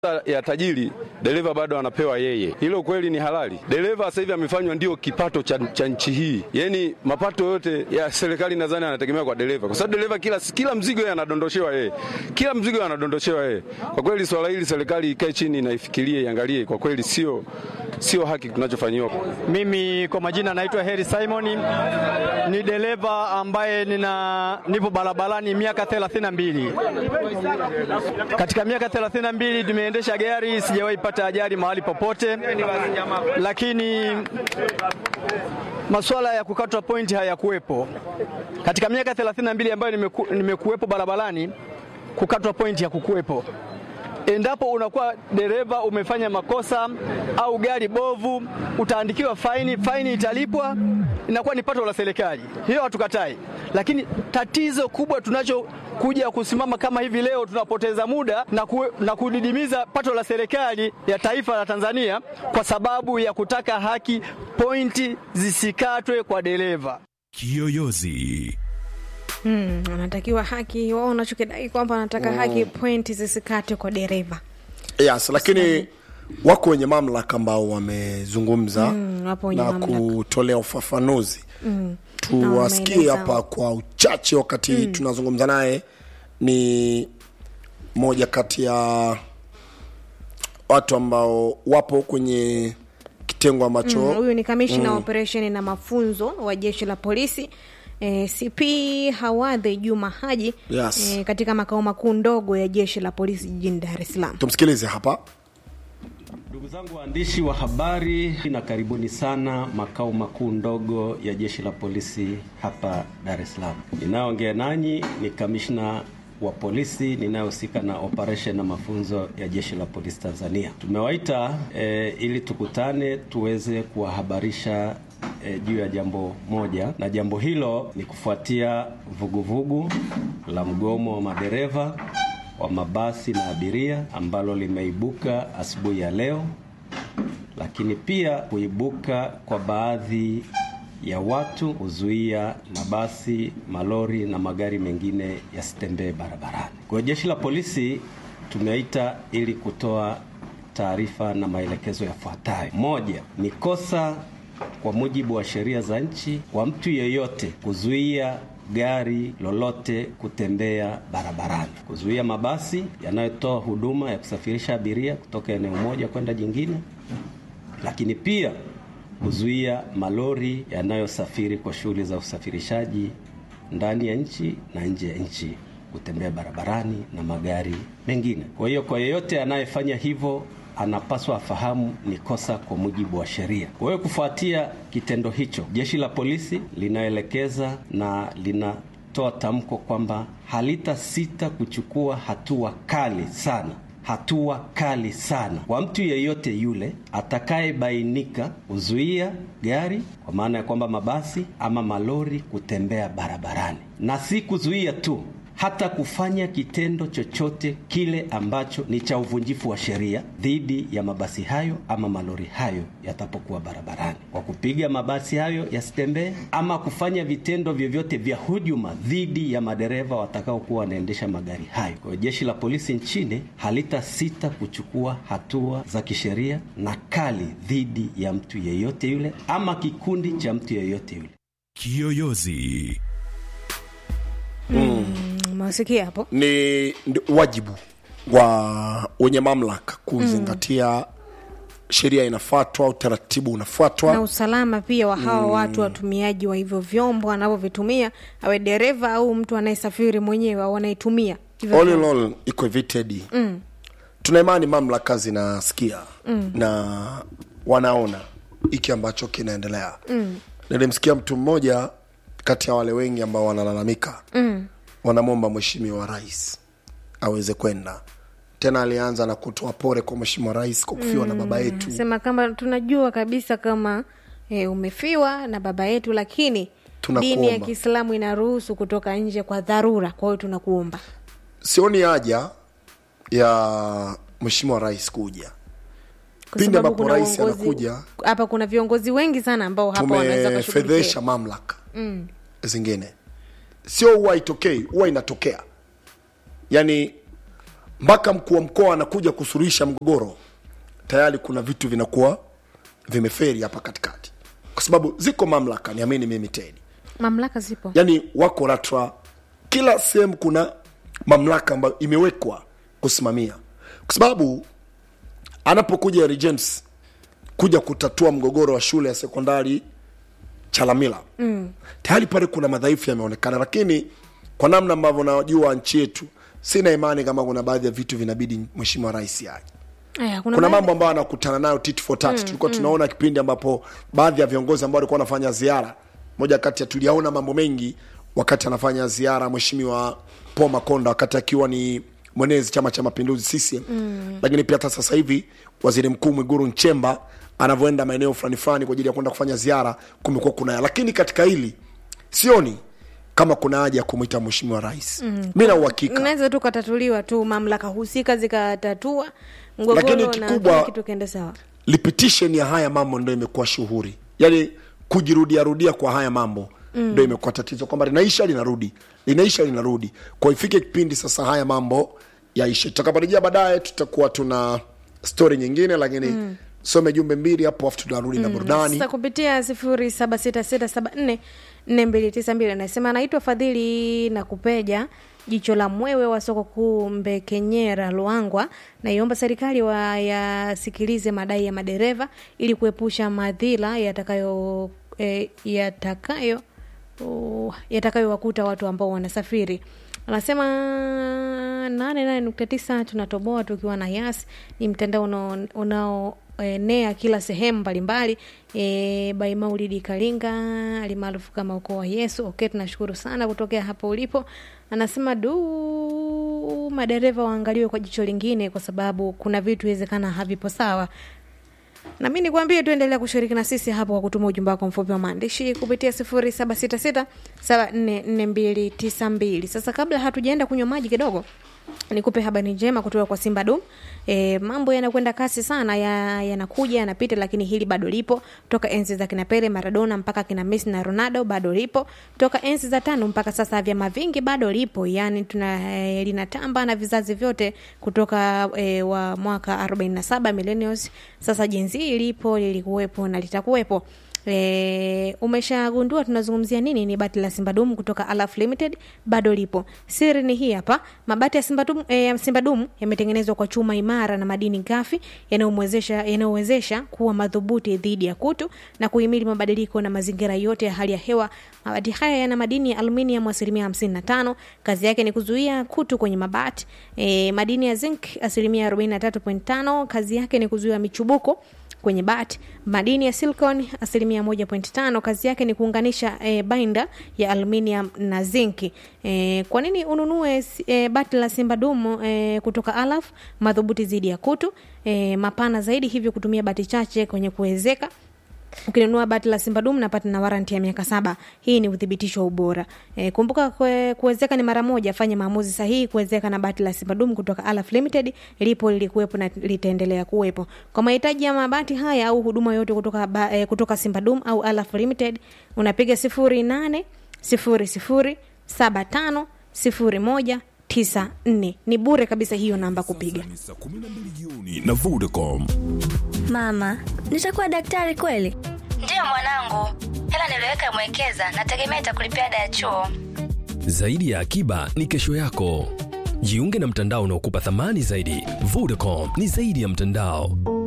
ya tajiri dereva bado anapewa yeye. Hilo kweli ni halali? Dereva sasa hivi amefanywa ndio kipato cha, cha nchi hii, yaani mapato yote ya serikali nadhani anategemea kwa dereva, kwa sababu dereva kila, kila mzigo yeye anadondoshewa yeye, kila mzigo yeye anadondoshewa yeye. Kwa kweli swala hili serikali ikae chini na ifikirie, iangalie, kwa kweli sio sio haki tunachofanyiwa. Mimi kwa majina naitwa Heri Simon, ni dereva ambaye nina nipo barabarani miaka 32. Katika miaka 32 tumeendesha gari, sijawahi pata ajali mahali popote, lakini masuala ya kukatwa pointi hayakuwepo katika miaka 32 ambayo nimeku, nimekuwepo barabarani. Kukatwa pointi hakukuwepo. Endapo unakuwa dereva umefanya makosa au gari bovu, utaandikiwa faini, faini italipwa, inakuwa ni pato la serikali, hiyo hatukatai. Lakini tatizo kubwa tunachokuja kusimama kama hivi leo, tunapoteza muda na, ku, na kudidimiza pato la serikali ya taifa la Tanzania kwa sababu ya kutaka haki, pointi zisikatwe kwa dereva. Kiyoyozi. Hmm, anatakiwa haki wao, unachokidai kwamba anataka haki, pointi zisikate kwa dereva. Yes, lakini wako wenye mamlaka ambao wamezungumza Mm, wapo wenye na mamlaka. kutolea ufafanuzi Mm. tuwasikie wameeleza. hapa kwa uchache wakati tunazungumza naye ni moja kati ya watu ambao wapo kwenye kitengo ambacho Mm, Huyu ni kamishna wa operesheni na mafunzo wa jeshi la polisi e, CP Hawadhi Juma Haji Yes. e, katika makao makuu ndogo ya jeshi la polisi jijini Dar es Salaam. tumsikilize hapa Ndugu zangu waandishi wa habari, na karibuni sana makao makuu ndogo ya jeshi la polisi hapa Dar es Salaam. Ninayoongea nanyi ni kamishna wa polisi ninayehusika na operation na mafunzo ya jeshi la polisi Tanzania. Tumewaita eh, ili tukutane tuweze kuwahabarisha eh, juu ya jambo moja, na jambo hilo ni kufuatia vuguvugu la mgomo wa madereva wa mabasi na abiria ambalo limeibuka asubuhi ya leo, lakini pia kuibuka kwa baadhi ya watu kuzuia mabasi, malori na magari mengine yasitembee barabarani. Kwa hiyo jeshi la polisi tumeita ili kutoa taarifa na maelekezo yafuatayo. Moja, ni kosa kwa mujibu wa sheria za nchi kwa mtu yeyote kuzuia gari lolote kutembea barabarani, kuzuia mabasi yanayotoa huduma ya kusafirisha abiria kutoka eneo moja kwenda jingine, lakini pia kuzuia malori yanayosafiri kwa shughuli za usafirishaji ndani ya nchi na nje ya nchi kutembea barabarani na magari mengine. Kwa hiyo kwa yeyote anayefanya hivyo anapaswa afahamu ni kosa kwa mujibu wa sheria. Kwa hiyo kufuatia kitendo hicho, jeshi la polisi linaelekeza na linatoa tamko kwamba halitasita kuchukua hatua kali sana hatua kali sana kwa mtu yeyote yule atakayebainika kuzuia gari kwa maana ya kwamba mabasi ama malori kutembea barabarani, na si kuzuia tu, hata kufanya kitendo chochote kile ambacho ni cha uvunjifu wa sheria dhidi ya mabasi hayo ama malori hayo yatapokuwa barabarani, kwa kupiga mabasi hayo yasitembee ama kufanya vitendo vyovyote vya hujuma dhidi ya madereva watakaokuwa wanaendesha magari hayo. Kwa hiyo jeshi la polisi nchini halitasita kuchukua hatua za kisheria na kali dhidi ya mtu yeyote yule ama kikundi cha mtu yeyote yule. Kiyoyozi. Umesikia hapo? ni ndi- wajibu wa wenye mamlaka kuzingatia sheria inafuatwa utaratibu unafuatwa na usalama pia wa hawa watu watumiaji wa hivyo vyombo anavyovitumia, awe dereva au mtu anayesafiri mwenyewe au anayetumia hivyo all in vyombo. all iko hivi Teddy. tuna imani mamlaka zinasikia na wanaona hiki ambacho kinaendelea nilimsikia mtu mmoja kati ya wale wengi ambao wanalalamika wanamwomba mheshimiwa rais aweze kwenda tena alianza na kutoa pole kwa mheshimiwa rais kwa kufiwa na baba yetu Sema kama tunajua kabisa kama e, umefiwa na baba yetu, lakini Tunakuomba. dini ya Kiislamu inaruhusu kutoka nje kwa dharura. Kwa hiyo tunakuomba sioni haja ya mheshimiwa rais kuja kwa Pindi sababu ambapo kuna rais uongozi- anakuja, hapa, kuna viongozi wengi sana ambao hapa wanaweza tumefedhesha kushughulikia. mamlaka zingine sio huwa itokei huwa inatokea yaani mpaka mkuu wa mkoa anakuja kusuluhisha mgogoro tayari kuna vitu vinakuwa vimeferi hapa katikati kwa sababu ziko mamlaka niamini mimi tedi mamlaka zipo yani wako LATRA, kila sehemu kuna mamlaka ambayo imewekwa kusimamia, kwa sababu anapokuja Harry James kuja kutatua mgogoro wa shule ya sekondari Chalamila mm. tayari pale kuna madhaifu yameonekana, lakini kwa namna ambavyo najua nchi yetu, sina imani kama kuna baadhi ya vitu vinabidi mheshimiwa rais aje Aya, kuna baadhi- mambo ambayo anakutana nayo tit for tat. Tulikuwa tunaona kipindi ambapo baadhi ya viongozi ambao walikuwa wanafanya ziara, moja kati ya tuliyaona mambo mengi wakati anafanya ziara mheshimiwa Paul Makonda wakati akiwa ni mwenezi Chama cha Mapinduzi CCM mm. lakini pia hata sasa hivi waziri mkuu Mwiguru Nchemba anavyoenda maeneo fulani fulani kwa ajili ya kwenda kufanya ziara, kumekuwa kuna lakini katika hili sioni kama kuna haja ya kumwita mheshimiwa rais mm. mi na uhakika unaweza tu katatuliwa tu mamlaka husika zikatatua mgogoro Lakini na kikubwa- kila kitu kiende sawa repetition ya haya mambo ndo imekuwa shughuri yaani kujirudia rudia kwa haya mambo ndo imekuwa tatizo kwamba linaisha linarudi linaisha linarudi kwa ifike kipindi sasa haya mambo yaishe tutakaporejea baadaye tutakuwa tuna story nyingine lakini some jumbe mbili hapo afu tunarudi na burudani sasa kupitia sifuri saba sita sita saba nne nne mbili tisa mbili anasema anaitwa fadhili na kupeja jicho la mwewe wa soko kuu mbekenyera luangwa naiomba serikali wa yasikilize madai ya madereva ili kuepusha madhila yatakayo eh, yatakayo uh, yatakayowakuta watu ambao wanasafiri anasema nane nane nukta tisa tunatoboa tukiwa na yas ni mtandao unao- unaoenea kila sehemu mbalimbali e, by maulidi kalinga alimaarufu kama ukoo wa yesu okay tunashukuru sana kutokea hapo ulipo anasema du madereva waangaliwe kwa jicho lingine kwa sababu kuna vitu iwezekana havipo sawa na mi nikwambie tuendelea kushiriki na sisi hapo kwa kutuma ujumbe wako mfupi wa maandishi kupitia sifuri saba sita sita saba nne nne mbili tisa mbili sasa kabla hatujaenda kunywa maji kidogo nikupe habari njema kutoka kwa simba dum e, mambo yanakwenda kasi sana ya- yanakuja yanapita lakini hili bado lipo toka enzi za kina pele maradona mpaka kina messi na ronaldo bado lipo toka enzi za tano mpaka sasa vyama vingi bado lipo yani tuna e, linatamba na vizazi vyote kutoka e, wa mwaka 47 millennials sasa jenzi lipo lilikuwepo na litakuwepo E, umeshagundua tunazungumzia nini ni bati la simbadum kutoka alaf limited bado lipo siri ni hii hapa mabati ya simbadum, e, ya simbadum yametengenezwa kwa chuma imara na madini gafi yanayomwezesha yanayowezesha kuwa madhubuti dhidi ya kutu na kuhimili mabadiliko na mazingira yote ya hali ya hewa mabati haya yana madini ya aluminium asilimia 55 kazi yake ni kuzuia kutu kwenye mabati e, madini ya zinc asilimia 43.5 kazi yake ni kuzuia michubuko kwenye bati madini ya silicon asilimia 1.5 kazi yake ni kuunganisha e, binder ya aluminium na zinki e, kwa nini ununue e, bati la simba dumu e, kutoka alaf madhubuti zidi ya kutu e, mapana zaidi hivyo kutumia bati chache kwenye kuwezeka ukinunua bati la simbadum napata na waranti ya miaka saba hii ni uthibitisho wa ubora e, kumbuka kue- kuwezeka ni mara moja fanya maamuzi sahihi kuwezeka na bati la simbadum kutoka alaf limited lipo lilikuwepo na litaendelea kuwepo kwa mahitaji ya mabati haya au huduma yote kutoka, ba, e, kutoka simbadum au alaf limited unapiga sifuri nane sifuri sifuri saba tano sifuri moja tisa nne ni bure kabisa hiyo namba kupiga Ni saa 12 jioni na Vodacom. Mama, nitakuwa daktari kweli? Ndiyo mwanangu, hela niliweka mwekeza, nategemea itakulipia ada ya chuo. Zaidi ya akiba ni kesho yako. Jiunge na mtandao unaokupa thamani zaidi. Vodacom ni zaidi ya mtandao.